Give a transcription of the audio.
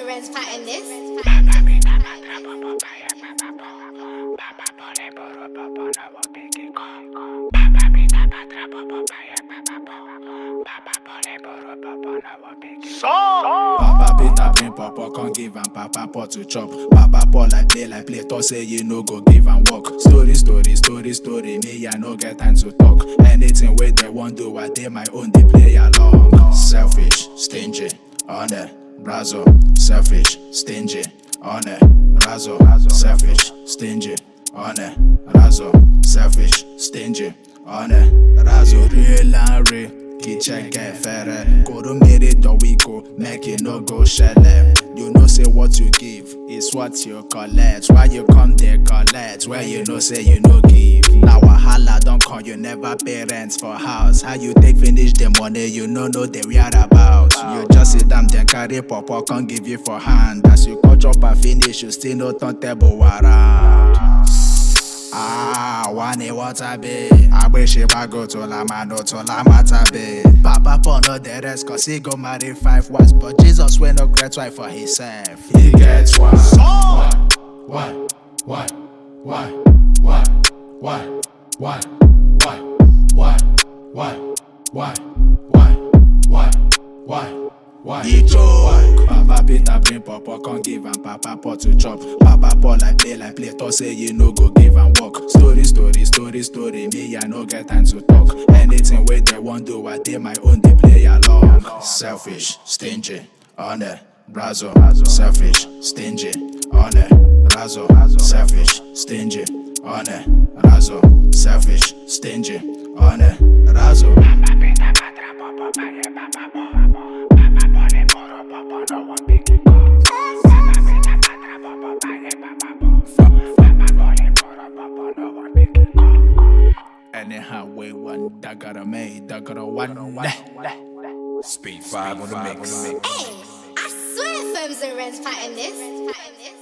Ren's pattern this. Papa Peter bring papa, come give am papa pot to chop. Papa Paul like play like play, talk say you no go give am work. Story, story, story, story, me I no get time to talk. Anything where they want do, I dey my own, they play along. Selfish, stingy, honor, brazo. Selfish, stingy, honor, razo. Selfish, stingy, honor, razo. Selfish, stingy, honor, razo. Real and real. Kitchen get fairer. Go to meet the weeko, make it no go shelle. You know say what you give is what you collect. Why you come there collect? Where you know say you no give. Now wahala don't call you never pay rent for house. How you take finish the money you no know the whereabouts. You just sit down then carry papa can give you for hand. As you cut up and finish, you still no turn table around. Ah, wani water be. Agbeshi bago to la mano to la mata be. Papa Paul no the rest cause he go marry five wives. But Jesus will no great wife for himself. He gets one. One, one, one, one, one, one, one, one, one, one, one, one, one, one. Why? He joke. Papa Peter bring papa, come give am papa pot to chop. Papa Paul like play like play, talk say you no go give am work. Story, story, story, story, me I no get time to talk. Anything where they want do, I dey my own, they play along. Selfish, stingy, honor, brazo. Selfish, stingy, honor, razo. Selfish, stingy, honor, razo. Selfish, stingy, honor, razo. Anyhow, way one, that got a made, that got a one. Speed 5 on the mix. Hey, I swear Firms and Ren's pattern this.